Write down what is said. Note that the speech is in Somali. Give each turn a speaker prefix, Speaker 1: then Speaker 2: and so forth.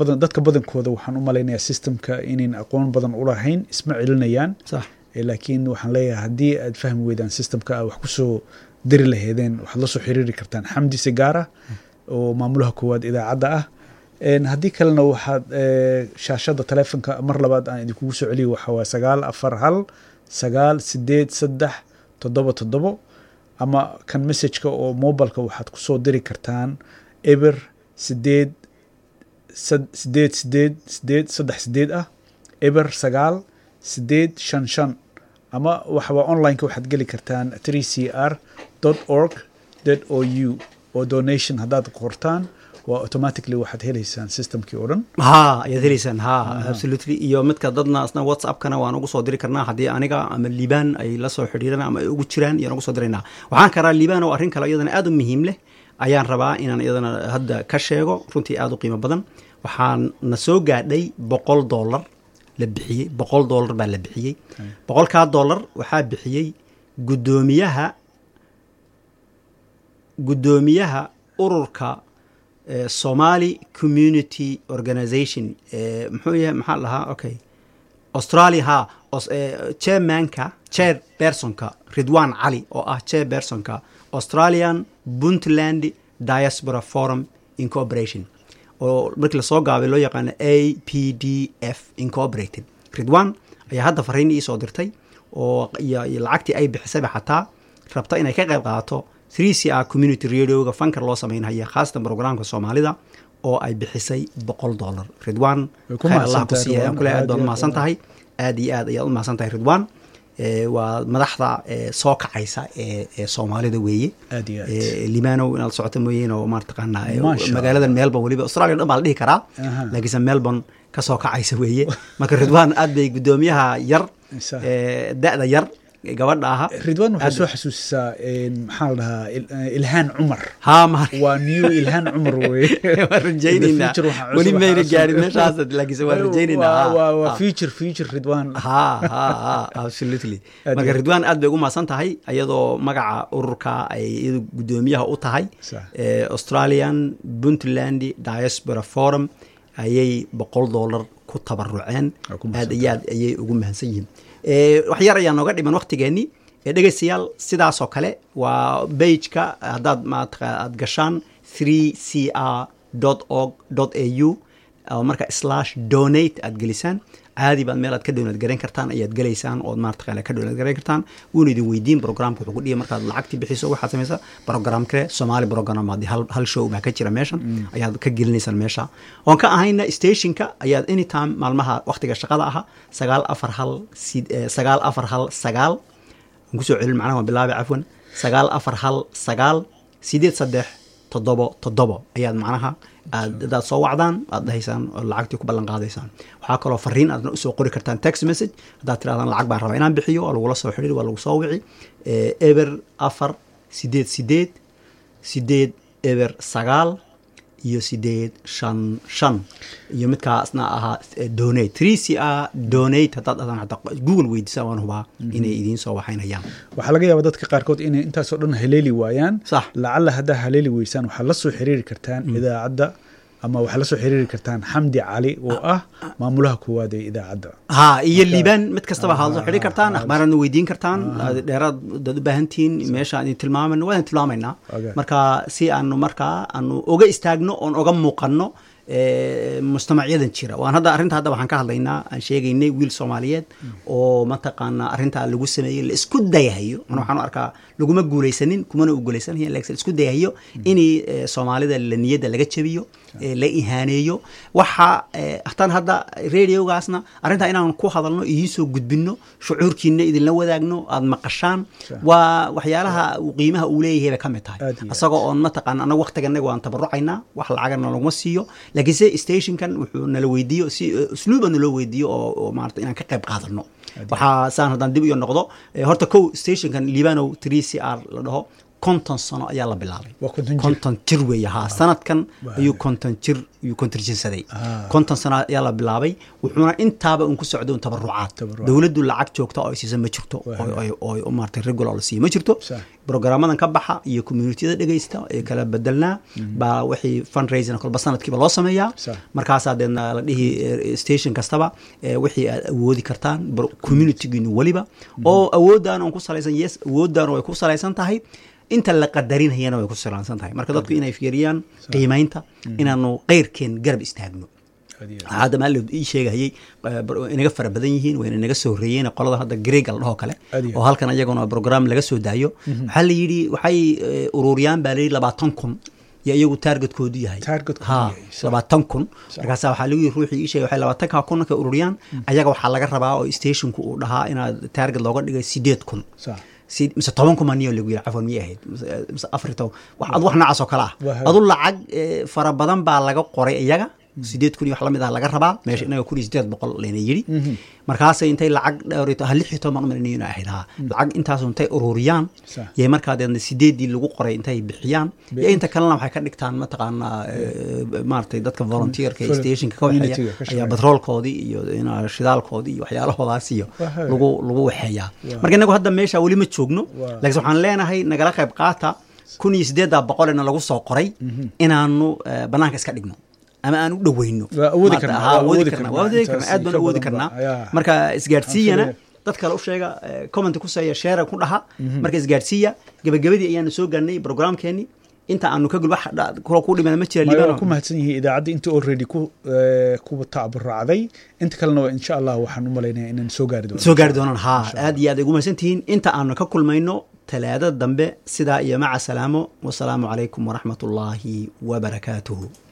Speaker 1: badan dadka badankooda waxaan u malaynayaa systemka inayn aqoon badan u lahayn isma celinayaan
Speaker 2: sax
Speaker 1: Eh, laakiin waxaan leeyahay haddii aad fahmi weydaan systemka aad wax kusoo diri laheedeen waxaad la soo xiriiri kartaan xamdi sigaara oo maamulaha koowaad idaacadda ah En haddii kalena waxaad eh, shaashada taleefonka mar labaad aan idinkugu soo celiyo waxaa waa sagaal afar hal sagaal sideed saddex toddoba toddobo ama kan messageka oo mobileka waxaad kusoo diri kartaan eber sideed sad- sideed sideed sideed saddex sideed ah eber sagaal sideed shan shan ama waxaba onlineka waxaad geli kartaan 3 c r org o u oo donation haddaad qortaan waa automatically waxaad heleysaan systemkii oo dhan
Speaker 2: ha ayaad heleysaan ha absolutely iyo midka dadna asna whatsappkana waan ugu soo diri karnaa haddii aniga ama liibaan ay la soo xidhiiraan ama ay ugu jiraan iyaan ugu soo diraynaa waxaan karaa liibaan oo arrin kale iyadana aad u muhiim leh ayaan rabaa inaan iyadana hadda ka sheego runtii aad u qiimo badan waxaan na soo gaadhay boqol dollar la bixiyey boqol dollar baa la bixiyey boqolkaa dollar waxaa bixiyey guddoomiyaha guddoomiyaha ururka eh, somali community organization eh, muxuu yahay maxaa la dhahaa okay australia ha os, eh, chairmanka chair personka ridwan cali oo ah chair personka australian puntland diaspora forum incorporation oo markii lasoo gaabay loo yaqaano a p d f incorporated ridwan ayaa hadda fariin ii soo dirtay oo iyo iyo lacagtii ay bixisayba xataa rabta inay ka qayb qaadato 3 c r community radioga fankar loo samaynhaya khaasatan programka soomaalida oo ay bixisay boqol dollar ridwan
Speaker 1: Way ku
Speaker 2: khayr allah ku
Speaker 1: mahadsantahay,
Speaker 2: siiya ayaan ku leeyahay
Speaker 1: Ridwan.
Speaker 2: aad baad
Speaker 1: Aad iyo
Speaker 2: umahadsan
Speaker 1: aad.
Speaker 2: tahay aad iyo aad ayaad u mahadsan tahay ridwan Eh, waa madaxda eh, soo kacaysa ee ee soomaalida weeye
Speaker 1: aad iyo aad
Speaker 2: Eh, limanow inaad socoto mooyeen oo maartaqaanaa eh,
Speaker 1: Masha
Speaker 2: magaalada melbourne weliba australia dhan baa la dhihi karaa
Speaker 1: Aha.
Speaker 2: laakiinse melbourne ka soo kacaysa weeye marka ridwan aad bay guddoomiyaha yar
Speaker 1: Isa.
Speaker 2: eh, da-da yar ee gabadha aha
Speaker 1: ridwan waxaa
Speaker 2: aad-
Speaker 1: soo xasuusisaa en, maxaa la dhahaa il- eh, ilhaan cumar
Speaker 2: haa ma
Speaker 1: waa new ilhaan cumar weye
Speaker 2: waan rajaynaynaa
Speaker 1: future waxaa cusub,
Speaker 2: weli
Speaker 1: waxaa
Speaker 2: mayna
Speaker 1: cusub.
Speaker 2: gaarin meeshaas laakiinse waan rajaynaynaa
Speaker 1: Waa-
Speaker 2: haa,
Speaker 1: waa waa
Speaker 2: haa.
Speaker 1: future future ridwan
Speaker 2: ha ha ha absolutely
Speaker 1: Aad
Speaker 2: marka
Speaker 1: iyo-
Speaker 2: ridwan aad bay ugu mahadsan tahay iyadoo magaca ururka ay iyadu guddoomiyaha u tahay
Speaker 1: Sax.
Speaker 2: eh, australian puntland diaspora forum ayay boqol dollar ku tabaruceen
Speaker 1: Waa ku mahadsan
Speaker 2: aad iyo aad ayay ugu mahadsan yihiin Eh, wax yar ayaa nooga dhiman waktigeenii Eh, dhegeystayaal sidaasoo kale waa bageka haddaad maata aad gashaan 3 c r org a u oo marka slash donate aad gelisaan caadi baad meel aad ka donate garayn kartaan ayaad gelaysaan ood maarata ka donate garayn kartaan wuuna idin weydiin programka wuxuu ku dhihi markaad lacagtii bixiso waxaad samaysaa program kale somali program haddii hal, hal show baa ka jira meeshan ayaad ka gelinaysaan meesha oon ka ahayna stationka ayaad anytime maalmaha waktiga shaqada aha sagaal afar hal sid- eh, sagaal afar hal sagaal aan kusoo celin macnaha waan bilaabay cafwan sagaal afar hal sagaal sideed saddex toddobo toddobo ayaad macnaha aad hadaad soo wacdaan aad dhahaysaan oo lacagtii ku ballan qaadaysaan waxaa kaloo fariin aadna usoo qori kartaan text message haddaad tirahdaan lacag baan rabaa inaan bixiyo waa lagula soo xidhiir waa lagu soo wici Eh, eber afar sideed sideed sideed eber sagaal iyo sideed shan shan iyo midkaasna ahaa eh, donate three c r donate haddaad dhahdaan xataa google weydiisaan waan hubaa inay idiin soo waxaynayaan
Speaker 1: waxaa laga yaabaa dadka qaarkood inay intaasoo dhan haleeli waayaan
Speaker 2: Sax.
Speaker 1: lacalla haddaa haleeli weysaan waxaad la soo xiriiri kartaan idaacadda ama waxaad la soo xiriiri kartaan xamdi cali oo ah maamulaha koowaad ee idaacadda
Speaker 2: ha iyo liibaan mid kastaba haad soo xidhi kartaan akhbaaraadna weydiin kartaan dheeraad dad u baahan tihiin meesha aan idin tilmaamayno waan idin tilmaamaynaa
Speaker 1: Okay.
Speaker 2: marka si aanu markaa aanu oga istaagno oon oga muuqanno eh, mujtamacyadan jira waan hadda arrinta hadda waxaan ka hadlaynaa aan sheegaynay wiil soomaaliyeed oo mataqaana arrintaa lagu sameeyey la isku dayahayo ana waxaan u arkaa laguma guulaysanin kumana u guulaysanaya laakiin la isku dayahayo inay eh, soomaalida la niyadda laga jabiyo eh, la ihaaneeyo waxa eh, hataan hadda radiogaasna arrintaa inaan ku hadalno idiin soo gudbinno shucuurkiina idinla wadaagno aad maqashaan waa waxyaalaha uu qiimaha uu leeyahay bay ka mid tahay
Speaker 1: Aad iyo aad.
Speaker 2: isagoo oon mataqaana anaga waqtiganaga waan tabarucaynaa wax lacagana laguma siiyo laakiinse stationkan wuxuu nala weydiiyo si usluuba naloo weydiiyo oo, oo maarata inaan ka qayb qaadano waxaa saan haddaan dib iyo noqdo eh, horta kow stationkan libanow 3 c r la dhaho konton sano ayaa la bilaabay
Speaker 1: waa konton jir
Speaker 2: konton jir weeye haa sanadkan
Speaker 1: Waa
Speaker 2: ayuu
Speaker 1: hade.
Speaker 2: konton jir ayuu kontirjinsaday
Speaker 1: Ah.
Speaker 2: konton sano ayaa la bilaabay wuxuuna intaaba un ku socday un tabarucaad
Speaker 1: Tabarucaad.
Speaker 2: dowladdu lacag joogta oo ay siisa ma jirto
Speaker 1: Waa
Speaker 2: oo-
Speaker 1: hade.
Speaker 2: oo oo maaragtay regular la siiyo ma jirto
Speaker 1: Sax.
Speaker 2: brograamadan ka baxa iyo communitiyada dhegeysta ee kala bedelnaa baa wixii fundraising kolba sanadkiiba loo sameeyaa
Speaker 1: Sax.
Speaker 2: markaasaa deedna la dhihi eh, station kastaba eh, wixii aad awoodi kartaan bro- communitygiinu weliba oo awoodaan on ku salaysan yes awoodaan way ku salaysan tahay inta la qadarinayana way ku salaysan tahay marka dadku inay fiiriyaan qiimaynta inaanu qeyrkeen garab istaagno
Speaker 1: Aad iyo aad.
Speaker 2: hadda maali ii sheegahayey eh, bar- inaga fara badan yihiin wayna naga soo horeeyeen qolada hadda greega la dhahoo kale
Speaker 1: Aad iyo
Speaker 2: oo halkan iyaguna program laga soo daayo waxaa la yidhi waxay eh, ururiyaan baa la yidhi labaatan kun iyo iyagu taargetkoodu yahay
Speaker 1: Targetkoodu
Speaker 2: ha
Speaker 1: yahay, sax.
Speaker 2: labaatan kun markaasa waxaa lagu yidhi ruuxii ii sheegay waxay labaatanka kun markay ururiyaan ayaga waxaa laga rabaa oo stationku uu dhahaa inaad taarget looga dhigay sideed kun
Speaker 1: Sax.
Speaker 2: si- mise toban kuma niyo lagu yidhi cafwan miyay ahayd mise- mise afar iyo toban wax ad wax noocaas oo kale ah
Speaker 1: Waa hagaag.
Speaker 2: adu lacag eh, fara badan baa laga qoray iyaga sideed kun iyo wax lamid ah laga rabaa meesha inaga kun iyo sideed boqol layna yidhi markaasay intay lacag dhowr iyo to- ha lix iyo toban umalinayo inay ahayd ha lacag intaasu intay ururiyaan
Speaker 1: Sax.
Speaker 2: yay markaa deedna sideedii lagu qoray intay bixiyaan iyo inta kalena waxay ka dhigtaan mataqaanaa eh, maaragtay dadka volunteerka ee
Speaker 1: Vol-
Speaker 2: stationka ka waxeeya
Speaker 1: community-ga ka
Speaker 2: ayaa
Speaker 1: shaqeeya.
Speaker 2: batroolkoodii iyo ina shidaalkoodii iyo waxyaalahoodaas iyo
Speaker 1: Waa hagaag.
Speaker 2: lagu lagu waxeeyaa
Speaker 1: Waa.
Speaker 2: marka inagu hadda meesha weli ma joogno
Speaker 1: Waa.
Speaker 2: laakiin waxaan leenahay nagala qayb qaata kun iyo sideeddaa boqolena lagu soo qoray inaanu eh, banaanka iska dhigno ama aan u dhoweyno
Speaker 1: Waa awoodi
Speaker 2: Maarata,
Speaker 1: karnaa,
Speaker 2: haa,
Speaker 1: waa
Speaker 2: awoodi
Speaker 1: awoodi
Speaker 2: karnaa,
Speaker 1: karnaa.
Speaker 2: waa awoodi karnaa
Speaker 1: Intaas
Speaker 2: aad baan
Speaker 1: ka
Speaker 2: awoodi
Speaker 1: badan
Speaker 2: karnaa
Speaker 1: ba, ayaa.
Speaker 2: marka isgaadhsiiyana
Speaker 1: Aan filaya.
Speaker 2: dad kale u sheega eh, comment ku seeya share ku dhaha marka isgaadhsiiya gabagabadii ayaanu soo gaarnay programkeeni inta aanu ka gul wax dha- kula ku dhimana ma jira
Speaker 1: Maya waa
Speaker 2: liibano
Speaker 1: ku mahadsan yihiin idaacadda inta already ku eh, kuwa taaburaacday inta kalena waa insha allah waxaan u malaynayaa inaan soo gaari doono
Speaker 2: soo gaari doonaan haa aad iyo aad ay ugu mahadsan tihiin inta aanu ka kulmayno talaadada dambe sidaa iyo maca salaamo wasalaamu calaykum waraxmat ullaahi wabarakaatuhu